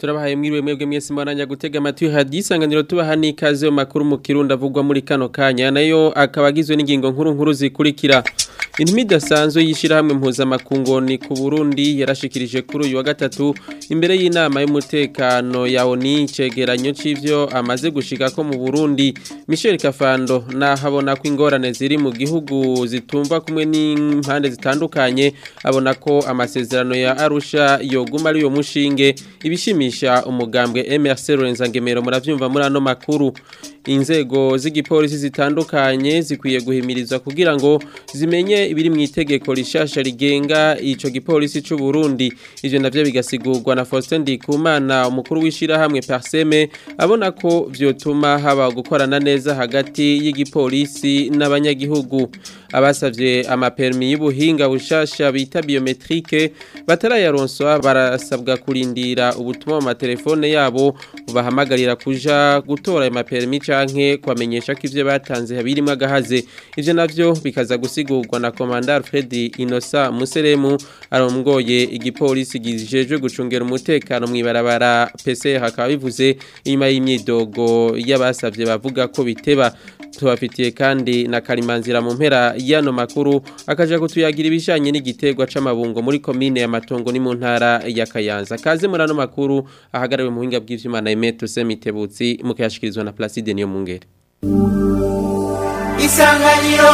turabahaye mwiriwe mwebwe mwese mwaranya gutega amatwi hadisanganiro tubaha n'ikaze mu makuru mu kirundi avugwa muri kano kanya nayo akaba agizwe n'ingingo nkuru nkuru zikurikira intumi idasanzwe y'ishyirahamwe mpuzamakungu ni ku burundi yarashikirije kuri uyu wa gatatu imbere y'inama y'umutekano ya oni cegeranyo c'ivyo amaze gushika ko mu burundi michel kafando nahabona ko ingorane ziri mu gihugu zitumva kumwe n'impande zitandukanye abona ko amasezerano ya arusha yoguma ari yo mushinge ibishimisha umugambwe MRC Lorenza Ngemero muravyumva muri ano makuru inzego z'igipolisi zitandukanye zikwiye guhimirizwa kugira ngo zimenye ibiri mu itegeko rishasha rigenga ico gipolisi c'u Burundi ivyo navyo bigasigurwa na Faustin Ndikumana umukuru w'ishira hamwe Parseme abona ko vyotuma haba gukorana neza hagati y'igipolisi n'abanyagihugu abasavye amapermi y'ubuhinga bushasha bita biometrike batarayaronswa barasabwa kurindira ubutumwa mu matelefone yabo bahamagarira kuja gutora ayo mapermi canke kwamenyesha ko ivyo batanze habirimwo agahaze ivyo navyo bikaza gusigurwa na Commander Fred Inosa Museremu arongoye igipolisi gijejwe gucungera umutekano mwibarabara PC hakaba bivuze inyuma y'imyidogo y'abasavye bavuga ko biteba tubafitiye kandi na Karimanzira mu mpera yano makuru akaja kutuyagira ibijanye n'igitegwa c'amabungo muri komine ya Matongo ni mu ntara ya Kayanza kaze muri ano makuru ahagarawe mu buhinga bw'ivyuma na Emeto Semitebutsi mukayashikirizwa na Placide niyo mungere Isanganiro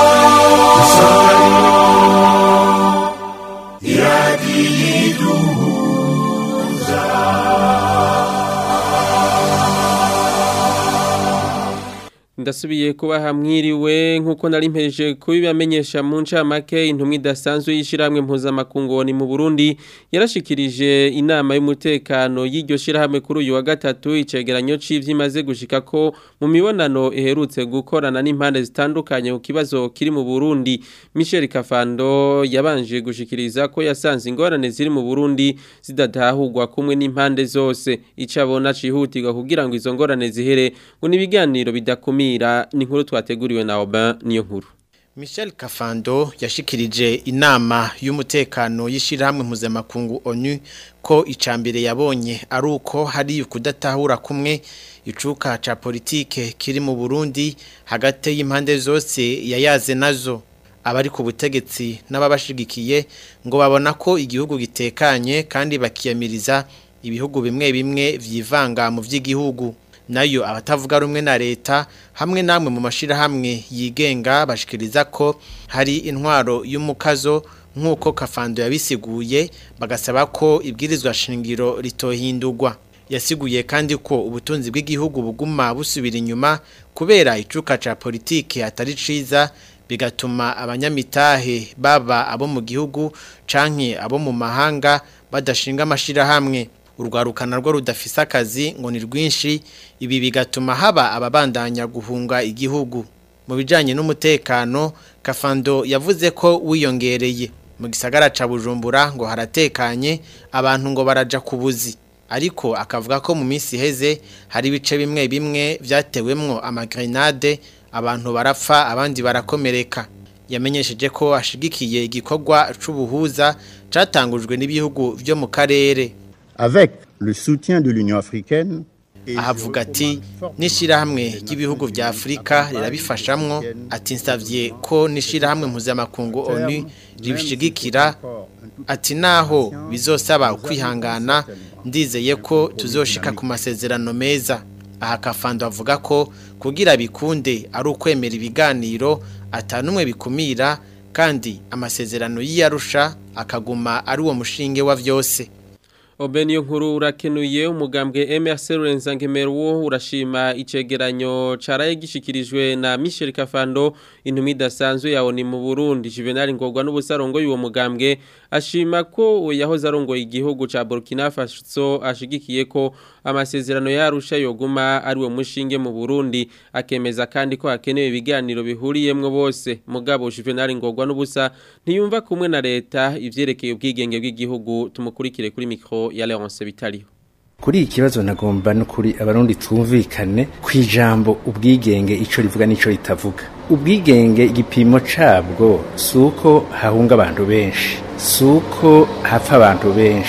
ndasubiye kuba hamwiriwe nkuko nari mpeje kubibamenyesha mu ncamake intumwa idasanzwe y'ishiramwe mpuzamakungu ni mu Burundi yarashikirije inama y'umutekano y'iryo shirahamwe kuri uyu wa gatatu icegeranyo c'ivyimaze gushika ko mu mibonano iherutse gukorana n'impande zitandukanye ku kibazo kiri mu Burundi Michel Kafando yabanje gushikiriza ko yasanze ingorane ziri mu Burundi zidatahurwa kumwe n'impande zose icabona cihutirwa kugira ngo izo ngorane zihere ngo nibiganiro bidakumi ni nkuru twateguriwe na Aubin niyo nkuru Michel Kafando yashikirije inama y'umutekano y'ishirahamwe mpuzamakungu ONU ko icambere yabonye ari uko hari kudatahura kumwe icuka ca politike kiri mu Burundi hagati y'impande zose yayaze nazo abari ku butegetsi n'ababashigikiye ngo babona ko igihugu gitekanye kandi bakiyamiriza ibihugu bimwe bimwe vyivanga mu vy'igihugu nayo abatavuga rumwe na leta hamwe namwe mu mashirahamwe yigenga bashikiriza ko hari intwaro y'umukazo nk'uko kafando yabisiguye bagasaba ko ibwirizwa shingiro ritohindurwa yasiguye kandi ko ubutunzi bw'igihugu buguma busubira inyuma kubera icuka ca politike atari ciza bigatuma abanyamitahe baba abo mu gihugu canke abo mu mahanga badashinga amashirahamwe urwarukana rwo rudafise akazi ngo ni rwinshi ibi bigatuma haba ababandanya guhunga igihugu mu bijanye n'umutekano kafando yavuze ko wiyongereye mu gisagara ca Bujumbura ngo haratekanye abantu ngo baraja kubuzi ariko akavuga ko mu minsi iheze hari ibice bimwe bimwe vyatewemwo amagrenade abantu barapfa abandi barakomereka yamenyesheje ko ashigikiye igikorwa c'ubuhuza catangujwe n'ibihugu vyo mu karere avec le soutien de l'Union africaine ahavuga ati n'ishirahamwe ry'ibihugu vya Afrika rirabifashamwo ati nsavye ko n'ishirahamwe mpuzamakungu ONU ribishigikira ati naho bizosaba kwihangana ndizeye ko tuzoshika ku masezerano meza aha kafando avuga ko kugira bikunde ari ukwemera ibiganiro atanumwe bikumira kandi amasezerano y'iyarusha akaguma ari uwo mushinge wa vyose Obeniyo nkuru urakenuye umugambwe MRC Lorenza Ngemeruwo urashima icegeranyo caraye gishikirijwe na Michel Kafando intumi dasanzwe yawo mu Burundi Juvenal Ngorwa n'ubusarongo y'uwo mugambwe ashima ko yahoze arongoye igihugu ca Burkina Faso ashigikiye ko amasezerano yarusha yoguma ari wo mushinge mu Burundi akemeza kandi ko hakenewe ibiganiro bihuriyemwo bose mugabo Juvenal Ngorwa n'ubusa ntiyumva kumwe na leta ivyerekeye ubwigenge bw'igihugu tumukurikire kuri mikro ya Leonce Bitariho kuri iki kibazo nagomba no kuri abarundi twumvikane ku ijambo ubwigenge ico rivuga n'ico ritavuga ubwigenge igipimo cabwo si uko hahunga abantu benshi si uko hapfa abantu benshi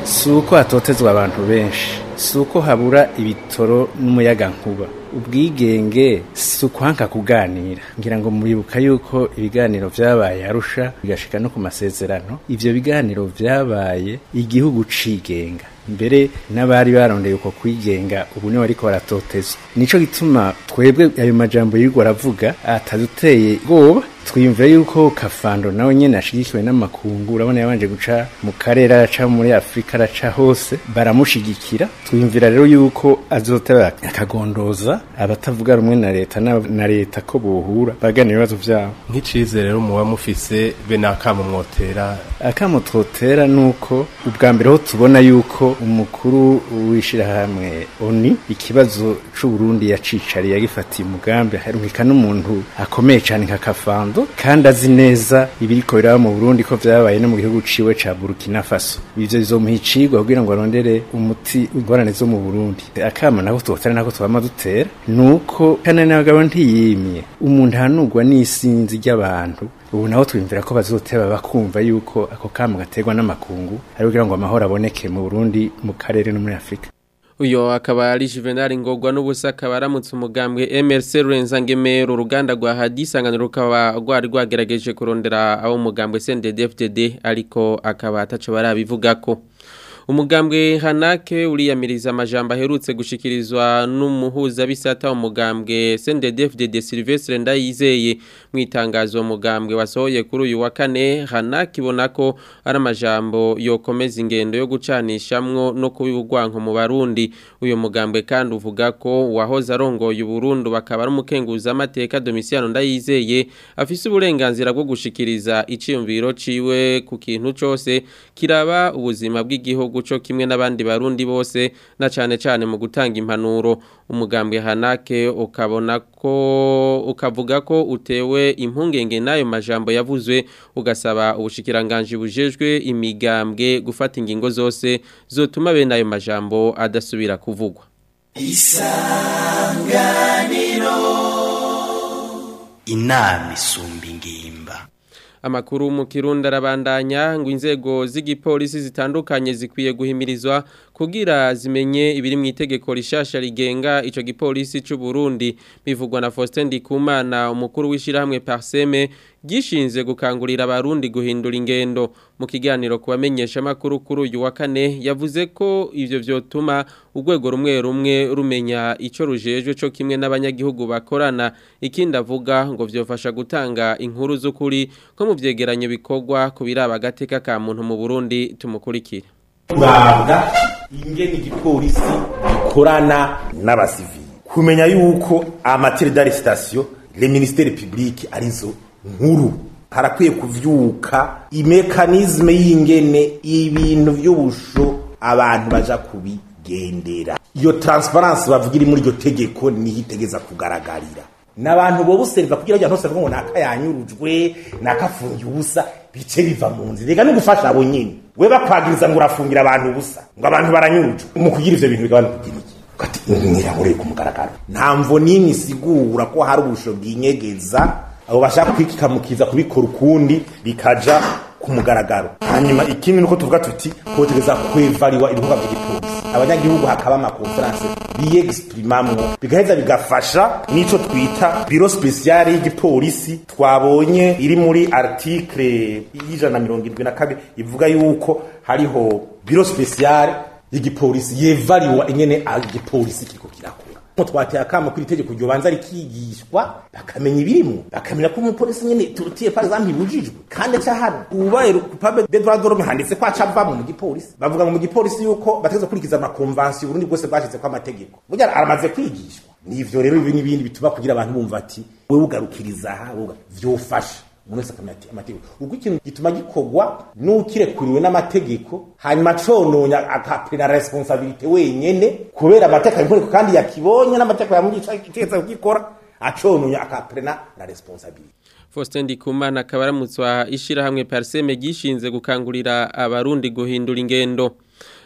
si uko hatotezwa abantu benshi si uko habura ibitoro n'umuyaga nkuba ubwigenge si ukwanka kuganira ngira ngo muribuka yuko ibiganiro vyabaye arusha bigashika no ku masezerano ivyo biganiro vyabaye igihugu cigenga mbere n'abari barondeye uko kwigenga ubu niwe ariko baratotezwa nico gituma twebwe ayo majambo yirirwa aravuga ataduteye ubwoba twiyumvira yuko kafando nawe nyene ashigikiwe n'amakungu urabona yabanje guca mu karere araca muri afurika araca hose baramushigikira twiyumvira rero yuko azoteba akagondoza abatavuga rumwe na leta na, na leta ko bohura bagana ibibazo vyabo nk'icizere rero muba mufise be n'akamo mwotera akamo twotera nuko ubwa mbere ho tubona yuko umukuru w'ishirahamwe oni ikibazo c'uburundi yacicariye yagifatiye umugambi harumika n'umuntu akomeye cane nka kafando kandi azi neza ibiriko biraba mu Burundi ko vyabaye no mu gihugu ciwe ca Burkina Faso ivyo bizomuha icigwa kugira ngo arondere umuti ingorane zo mu Burundi akama nako twotera nako twama dutera nuko kana n'abagabo ntiyimye umuntu ahanurwa n'isinzi ry'abantu ubu naho twimvira ko bazoteba bakumva yuko ako kamo gaterwa n'amakungu ari kugira ngo amahoro aboneke mu Burundi mu karere no muri Afrika uyo akaba ari Juvenal Ngogwa n'ubusa akaba aramutse umugambwe MRC Rurenzangemero uruganda rwa Hadisanganiro rukaba rwari rwagerageje kurondera abo umugambwe CNDD-FDD ariko akaba ataco barabivugako umugambwe hanake uriyamiriza amajambo aherutse gushikirizwa n'umuhuza bisata umugambwe CNDD-FDD Sylvestre Ndayizeye mu itangazo umugambwe wasohoye kuri uyu wa kane hanake ibona ko ari amajambo yokomeza ingendo yo gucanishamwo no kubibugwanko mu Barundi uyu mugambwe kandi uvuga ko wahoze arongoye Burundi bakaba ari umukenguza amateka Domiciano Ndayizeye afise uburenganzira bwo gushikiriza iciyumviro ciwe ku kintu cose kiraba ubuzima bw'igihugu co kimwe n'abandi barundi bose na cane cane mu gutanga impanuro umugambwe hanake ukabona ko ukavuga ko utewe impungenge n'ayo majambo yavuzwe ugasaba ubushikiranganje bujejwe imigambwe gufata ingingo zose zotuma bene ayo majambo adasubira kuvugwa isanganiro inama isumba ingimba amakuru mu kirundi arabandanya ngo inzego z'igipolisi zitandukanye zikwiye guhimirizwa kugira zimenye ibiri mu itegeko rishasha rigenga ico gipolisi c'u Burundi bivugwa na Faustin Ndikumana umukuru w'ishirahamwe Parseme gishinze gukangurira abarundi guhindura ingendo mu kiganiro kubamenyesha makuru kuri uyu wa kane yavuze ko ivyo vyotuma urwego rumwe rumwe rumenya ico rujejwe co kimwe n'abanyagihugu bakorana ikindi avuga ngo vyofasha gutanga inkuru z'ukuri ko mu vyegeranyo bikorwa ku biraba agateka ka muntu mu Burundi tumukurikire kurabwa ingene igipolisi gikorana n'abasivili kumenya yuko amatere d'arrestation le ministère public arizo nkuru harakwiye kuvyuka imekanizme y'ingene ibintu vy'ubusho abantu baja kubigendera iyo transparence bavuga iri muri iryo tegeko niho itegeza kugaragarira n'abantu bo buserva kugira ngo ntose ngo naka yanyurujwe nakafungiye ubusa bice biva mu nzira rega no gufasha abo nyine we bakwagiriza ngo urafungira abantu ubusa ngo abantu baranyurujwe mu kugira ivyo bintu bigabana kugira iki kati mwirabure ku mugaragaro nta mvo n'imwe isigura ko hari ubusho bwinyegeza abo bashaka kwikikamukiza kubikora ukundi bikaja ku mugaragaro hanyuma ikindi nuko tuvuga tuti kotegeza kwevariwa ibikorwa by'igipolisi abanyagihugu hakaba amakonferanse biyegisprimamwo bigaheza bigafasha n'ico twita biro spesiale y'igipolisi twabonye iri muri article y'ijana na mirongo irindwi na kabiri ivuga yuko hariho biro spesiale y'igipolisi yevariwa ingene igipolisi kiriko kirakora nko twateye akamo kuri itegeko ryobanza rikigishwa bakamenya ibirimo bakamenya ko umupolisi nyene turutiye par exemple ibujijwe kandi ca hano ubaye coupable de droit de l'homme handitse ko acava mu gipolisi bavuga ngo mu gipolisi yuko bategeza kurikiza ama convention Burundi bwose bwashize ko amategeko burya aramaze kwigishwa nivyo rero ibi n'ibindi bituma kugira abantu bumva ati wewe ugarukiriza aha vyofasha umuntu wese akamenya ati amategeko ubwo ikintu gituma gikorwa n'ukirekuriwe n'amategeko hanyuma cononya akapena responsabilite wenyene kubera amategeko y'inkoreko kandi yakibonye n'amategeko yamugisha itegetse kugikora acononya akapena na responsabilite Faustin Ndikumana akaba aramutswa ishirahamwe Parseme gishinze gukangurira abarundi guhindura ingendo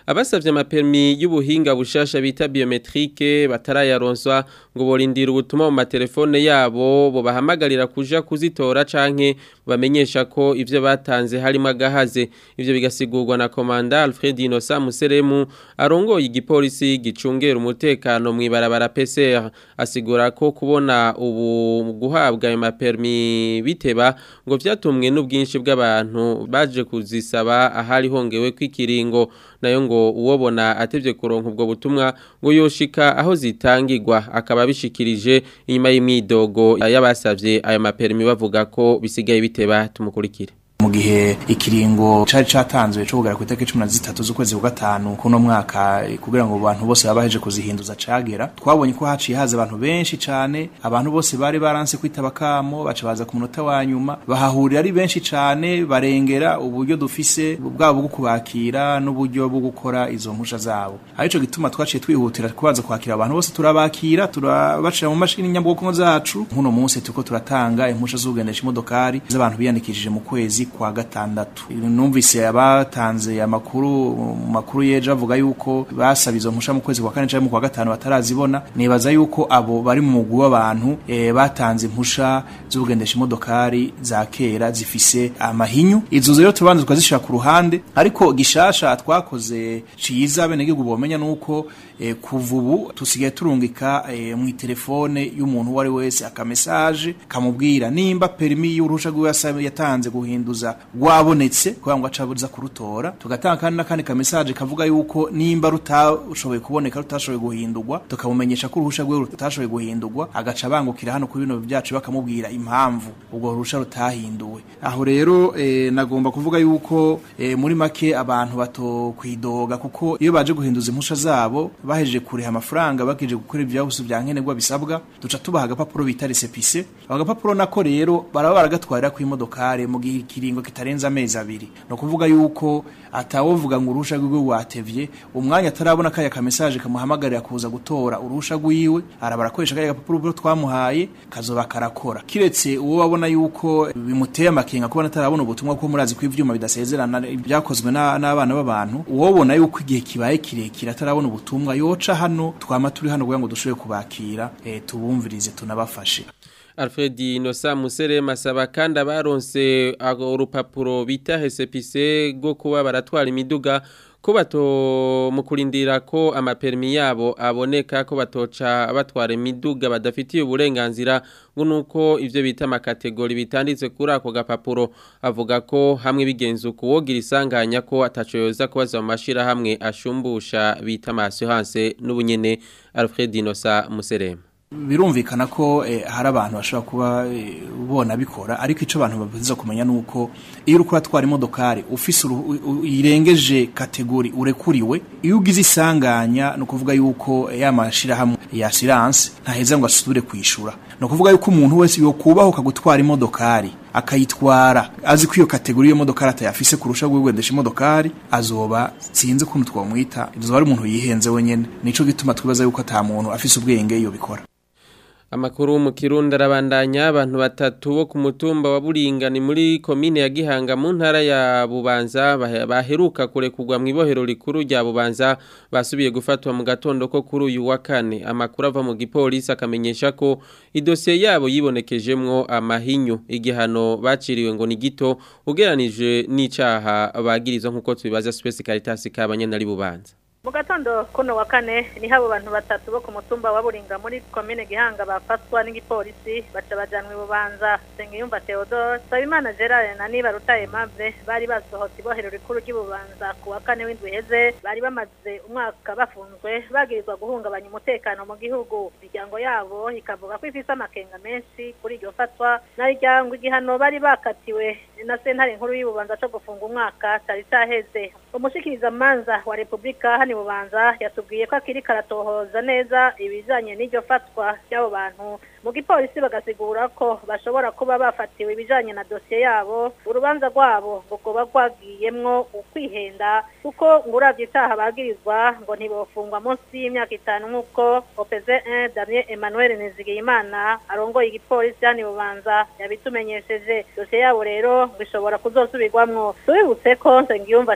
abasavye amapermi y'ubuhinga bushasha bita biometrique batarayaronswa ngo borindira ubutumwa mu matelefone yabo bo bahamagarira kuja kuzitora canke bamenyesha ko ivyo batanze harimo agahaze ivyo bigasigurwa na komanda Alfred Innocent Museremu arongoye igipolisi gicungera umutekano mw'ibarabara PCR asigura ko kubona ubu guhabwa ayo mapermi biteba ngo vyatumwe n'ubwinshi bw'abantu baje kuzisaba ahari hongewe kw'ikiringo nayo ngo uwobona atevye kuronka ubwo butumwa ngo yoshika aho zitangirwa akaba bishikirije inyuma y'imyidogo y'abasavye ayo mapermi bavuga ko bisigaye biteba tumukurikire mu gihe ikiringo cari catanzwe cyo kugera ku itariki 13 z'ukwezi kwa gatanu kuno mwaka kugira ngo abantu bose babaheje kuzihinduza cagera twabonye ko haciye haza abantu benshi cane abantu bose bari baranse kwitaba kamo baca baza ku munota wa nyuma bahahurira ari benshi cane barengera uburyo dufise bwabo bwo kubakira n'uburyo bwo gukora izo mpusha zabo arico gituma twaciye twihutira kubanza kwakira abantu bose turabakira turabashira mu mashini nyabwoko zacu nkuno munsi tuko turatanga impusha z'ugendesha imodokari z'abantu biyandikishije mu kwezi kwa gatandatu numvise abatanze amakuru mu makuru yeje avuga yuko basaba izo mpusha mu kwezi kwa kane cyangwa mu kwa gatanu batarazibona nibaza yuko abo bari mu mugwi w'abantu e, batanze impusha z'ubugendesha imodokari za kera zifise amahinyu izo rero tubanza tukazishira ku ruhande ariko gishasha twakoze ciza bene gihugu bomenya nuko e, kuva ubu tusigaye turungika e, mu telefone y'umuntu wari wese akamesaje kamubwira nimba perimi y'uruhusha rw'uyasabe yatanze guhinduza rwabonetse kugira ngo acabuza kurutora tugatanga kandi n'akandi kamesaje kavuga yuko nimba rutashoboye kuboneka rutashoboye guhindurwa tukamumenyesha ko uruhusha rwe rutashoboye guhindurwa agaca bangukira hano kuri bino byacu bakamubwira impamvu ubwo ruhusha rutahinduwe aho rero e, nagomba kuvuga yuko e, muri make abantu bato kwidoga kuko iyo baje guhinduza impusha zabo bahejeje kuriha amafaranga bakeje gukora ivyahuse bya nkenerwa bisabwa duca tubaha agapapuro bita resepise ako gapapuro nako rero baraba baragatwarira ku imodokare mu gihe ikiringo kitarenza amezi abiri no kuvuga yuko atawovuga ngo urusha rwiwe watevye umwanya atarabona kaya ka message kamuhamagarira kuza gutora urusha rwiwe arabara koresha kaya gapapuro twamuhaye kazoba karakora kiretse uwo babona yuko bimuteye amakenga kubona atarabona ubutumwa ko murazi ko ivyuma bidasezerana byakozwe n'abana b'abantu uwobona yuko igihe kibaye kirekire atarabona ubutumwa yoca hano twama turi hano kugira ngo dushobore kubakira e, tubumvirize tunabafashe Alfred Inosa Musere masaba kandi abaronse urupapuro bita HSPC go kuba baratwara imiduga ko bato mu kurindira ko amapermi yabo aboneka ko batoca batwara imiduga badafitiye uburenganzira ngo nuko ivyo bita amakategori bitanditse kuri ako gapapuro avuga ko hamwe bigenze ukuwogira isanganya ko ataco yoza kubaza mu mashira hamwe ashumbusha bita amasuhanse n'ubunyene Alfred Inosa Muserema birumvikana ko eh, hari abantu bashobora kuba eh, bona bikora ariko ico abantu babiza kumenya nuko iyo uri kuratwara imodokari ufise irengeje kategori urekuriwe iyo ugize isanganya no kuvuga yuko ya mashira hamwe ya assurance ntaheza ngo asubire kwishura no kuvuga yuko umuntu wese yo kubaho kagutwara imodokari akayitwara azi ko iyo kategori yo modokari atayafise kurusha gwegendesha imodokari azoba sinzi ukuntu twamwita izoba ari umuntu yihenze wenyene nico gituma twibaza yuko ata muntu afise ubwenge iyo bikora Amakuru mu Kirundi arabandanya abantu batatu bo ku mutumba wa Buringani muri komine ya Gihanga mu ntara ya Bubanza baheruka kurekurwa mu ibohero rikuru rya Bubanza basubiye gufatwa mu gatondo ko kuri uyu wa kane amakuru ava mu gipolisi akamenyesha ko idosiye yabo yibonekejemwo amahinyu igihano baciriwe ngo ni gito ugeranije n'icaha bagirizwa nkuko tubibaza Space Caritas kabanyanari Bubanza mu gatondo kuno wa kane niho abo bantu batatu bo ku mutumba wa buringa muri komine gihanga bafatwa n'igipolisi baca bajanwa ibubanza sengiyumva theodore nsabimana gerard na niba rutaye mave bari basohotse ibohero rikuru ry'ibubanza ku wa kane w'indwi iheze bari bamaze umwaka bafunzwe bagirizwa guhungabanya umutekano mu gihugu imiryango yabo ikavuga ko ifise amakenga menshi kuri iryo fatwa nariryango igihano bari bakatiwe na sentare nkuru y'ububanza co gufunga umwaka cari caheze umushikirizamanza wa repubulika hano bubanza yatubwiye ko akiri karatohoza neza ibijanye n'iryo fatwa ry'abo bantu mu gipolisi bagasigura ko bashobora kuba bafatiwe ibijanye na dosiye yabo urubanza rwabo rukoba rwagiyemwo ukwihenda kuko ngo uravye itaha bagirizwa ngo ntibofungwa munsi y'imyaka itanu nk'uko opeze 1 damien emmanuel nizigiyimana arongoye igipolisi hano bubanza yabitumenyesheje dosiye yabo rero ngo ishobora kuzosubirwamwo tubibutse ko nsengiyumva theodore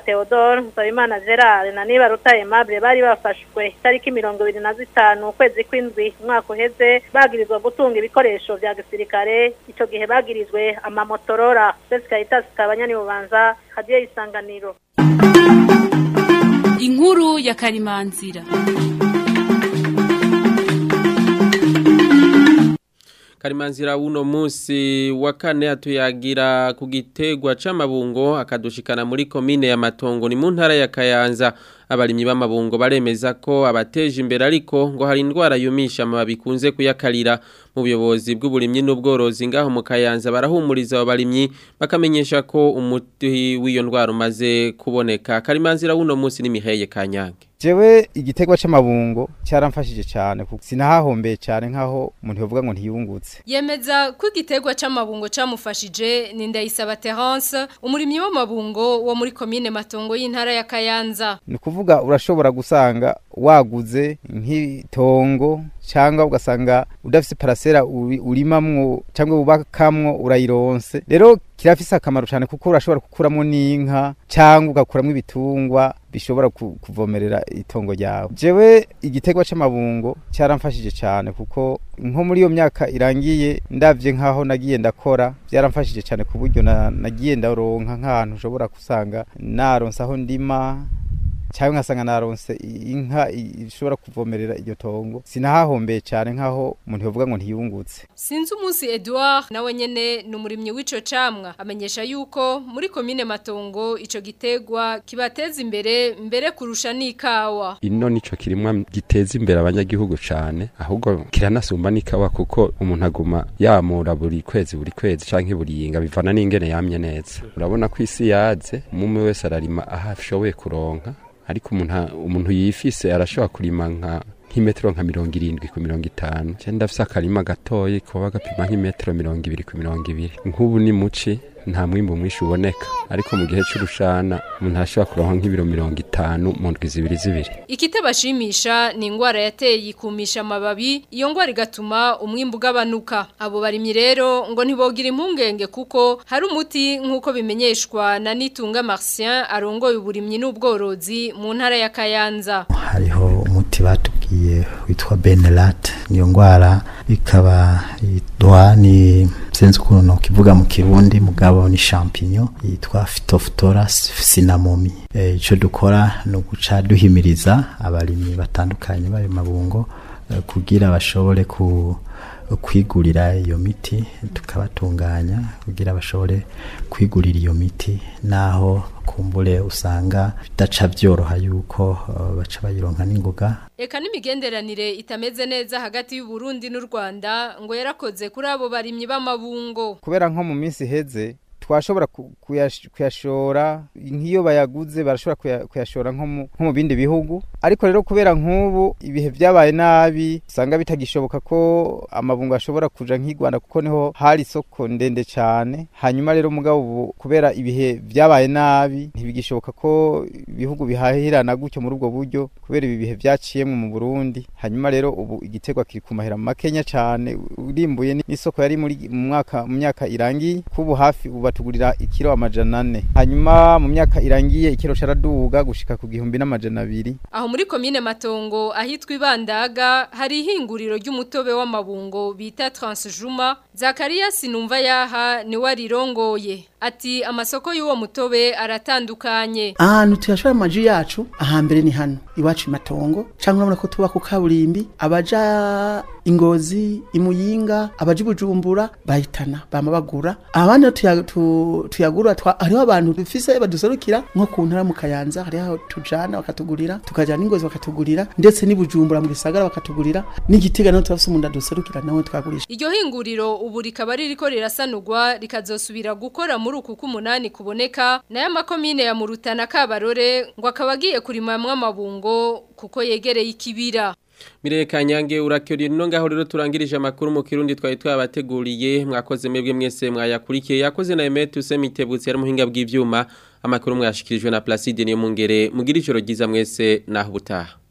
Theodore Nsabimana Gerard na Nibaruta Aimable bari bafashwe itariki mirongo ibiri na zitanu ukwezi kw'indwi umwaka uheze bagirizwa gutunga ibikoresho vya gisirikare ico gihe bagirizwe amamotorora Sesi Caritas Kabanyani Bubanza hadiye isanganiro inkuru ya karimanzira Karimanzira uno musi wa kane atuyagira ku gitegwa c'amabungo akadushikana muri komine ya Matongo ni mu ntara ya Kayanza abarimyi b'amabungo baremeza ko abateje imbere ariko ngo hari indwara yumisha amababi kunze kuyakarira mu buyobozi bw'uburimyi n'ubworozi ngaho mu Kayanza barahumuriza abo barimyi bakamenyesha ko umuti w'iyo ndwara umaze kuboneka Karimanzira uno musi ni Miheye Kanyange jewe igitegwa c'amabungo cyaramfashije cyane kuko sinahahombeye cyane nkaho umuntu yovuga ngo ntiyungutse yemeza ko igitegwa c'amabungo camufashije ni Ndayisaba Terence umurimyi w'amabungo wo muri komine Matongo y'intara ya Kayanza ni kuvuga urashobora gusanga waguze nk'itongo cyangwa ugasanga udafise parasera urimamwo cyangwa ubakamwo urayironse rero kirafise akamaro cyane kuko urashobora gukuramo n'inka cyangwa ugakuramo ibitungwa bishobora kuvomerera itongo ryawe jewe igitegwa c'amabungo cyaramfashije cyane kuko nko muri iyo myaka irangiye ndavye nkaho nagiye ndakora byaramfashije cyane ku buryo nagiye ndaronka nk'ahantu ushobora gusanga naronse aho ndima cyangwa nkasanga naronse inka ishobora kuvomerera iryo tongo sinahahombeye cyane nkaho umuntu yovuga ngo ntiyungutse sinzi umunsi Edouard nawe nyene ni umurimyi w'ico camwa amenyesha yuko muri komine Matongo ico gitegwa kibateza imbere mbere kurusha n'ikawa ino nico kirimwa giteza imbere abanyagihugu cane ahubwo kiranasumba n'ikawa kuko umuntu aguma yamura buri kwezi buri kwezi canke buri yinga bivana n'ingene yamye neza urabona ko isi yaze umwe wese ararima aho ashoboye kuronka ariko umuntu umuntu yifise arashobora kurima nka nk'imetero nka mirongo irindwi ku mirongo itanu cyenda afise akarima gatoyi kuba gapima nk'imetero mirongo ibiri ku mirongo ibiri nk'ubu ni muci nta mwimbu mwinshi uboneka ariko mu gihe c'urushana umuntu arashobora kuronka nk'ibiro mirongo itanu mu ndwi zibiri zibiri ikitabashimisha ni ingwara yateye ikumisha amababi iyo ngwara igatuma umwimbu ugabanuka abo barimyi rero ngo ntibogira impungenge kuko hari umuti nk'uko bimenyeshwa na Nitunga Marcien arongoye uburimyi n'ubworozi mu ntara ya Kayanza hariho umuti batubwiye witwa Benelat niyo ngwara ikaba yitwa ni senze ukuntu kivuga mu kirundi mugabo ni champignon yitwa Phytophthora cinnamomi eh ico dukora no guca duhimiriza abarimyi batandukanye bari mabungo eh, kugira bashobore ku kwigurira iyo miti tukabatunganya kugira bashobore kwigurira iyo miti naho kumbure usanga bidaca byoroha yuko uh, baca bayironka n'ingoga Eka n'imigenderanire itameze neza hagati y'u Burundi n'u Rwanda ngo yarakoze kuri abo barimyi b'amabungo kubera nko mu minsi iheze twashobora kuyashora nk'iyo bayaguze barashobora kuyashora nko mu bindi bihugu ariko rero kubera nk'ubu ibihe byabaye nabi usanga bitagishoboka ko amabungo ashobora kuja nk'i Rwanda kuko niho hari isoko ndende cyane hanyuma rero mugabo ubu kubera ibihe byabaye nabi ntibigishoboka ko ibihugu bihahirana gutyo muri ubwo buryo kubera ibi bihe byaciyemwe mu Burundi hanyuma rero ubu igitegwa kiri ku mahera makenya cyane urimbuye n'isoko yari muri mu mwaka mu myaka irangiye kubu hafi ubu batugurira ikiro amajana ane hanyuma mu myaka irangiye ikiro caraduga gushika ku gihumbi n'amajana abiri aho muri komine matongo ahitwa ibandaga hari ihinguriro ry'umutobe w'amabungo bita transjuma zakariya sinumva yaha ni warirongoye ati amasoko y'uwo mutobe aratandukanye ahantu tuyashora amaji yacu ahambere ni hano iwacu matongo cyangwa urabona ko tuba ku kaburimbi abaja ingozi imuyinga abaja bujumbura bahitana bama bagura abandi tuyagura hariho abantu dufise baduserukira nko ku ntara mu kayanza hariho tujana bakatugurira tukajana ingozi bakatugurira ndetse n'ibujumbura mu gisagara bakatugurira n'igitega naho turafise umuntu aduserukira nawe twagurisha iryo hinguriro ubu rikaba ririko rirasanurwa rikazosubira gukora muri uku k'umunani kuboneka nayo amakomine ya Murutana Kabarore ngo akaba agiye kurimamwa amabungo kuko yegereye ikibira Mireye Kanyange urakyoriye no ngaho rero turangirije amakuru mu kirundi twari twabateguriye mwakoze mwebwe mwese mwayakurikiye yakoze na Emet Usemitebutse yari muhinga bw'ivyuma amakuru mwashikirijwe na Placide niyo mungere mugira ijoro ryiza mwese naho butaha